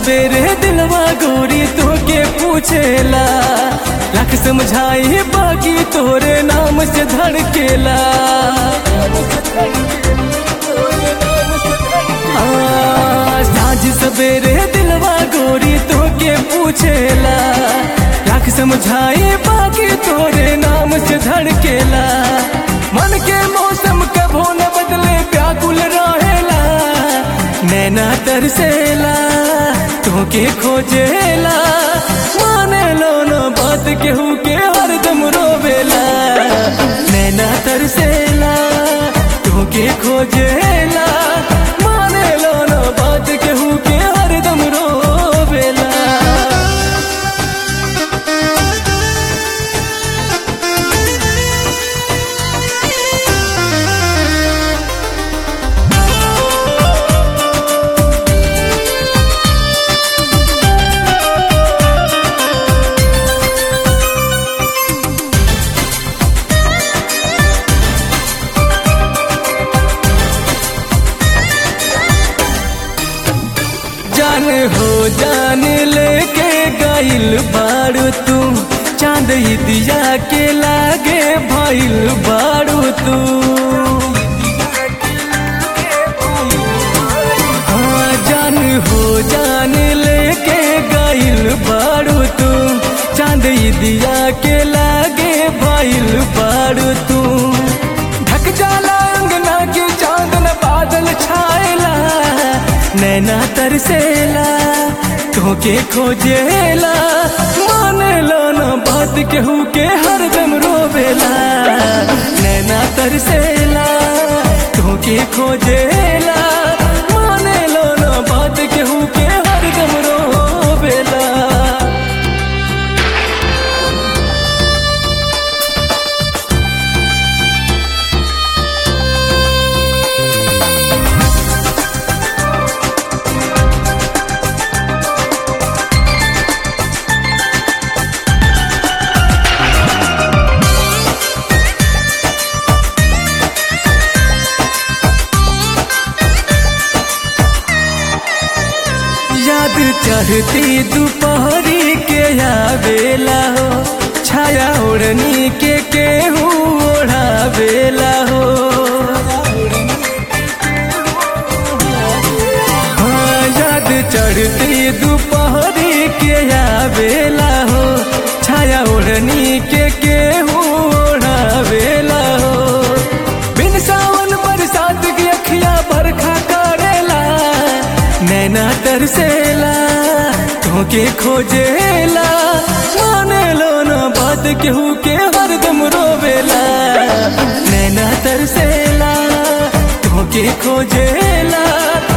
सवेरे दिलवा गोरी तो के पूछेला लख समझाई बाकी तोरे नाम से धड़केला हाँ, साँझ सवेरे दिलवा गोरी तो के पूछेला लख समझाई बाकी तोरे नाम से धड़केला मन के मौसम कभो न बदले व्याकुल रहेला नैना तरसेला तोके खोजेला माने लो न बात केहू के हरदम रोवेला नैना तरसेला तोके खोजेला माने लो न बात केहू के हरदम रोवेला जान हो जान लेके गाइल बारू तू चांद ही दिया के लागे भइल बारू तू हाँ जान हो जान लेके गाइल बारू तू चांद ही दिया के लागे भइल बारू तू ढक जाला अंगना के चांदन बादल छाएला नैना तरसेला तोके खोजेला माने लो न बात केहू के हरदम रोवेला नैना तरसेला तोके खोजेला माने लो न बात केहू के हरदम रोवेला याद चढ़ती दोपहरी के आवेला हो छाया ओढ़नी के केहू ओढ़ावेला हो हाँ याद चढ़ती दोपहरी के आवेला हो छाया ओढ़नी के केहू ओढ़ावेला हो बिन सावन बरसात की अखिया बरखा करेला नैना तरसेला तोके खोजेला माने लो न बात केहू के हरदम रोवेला नैना तरसेला तोके खोजेला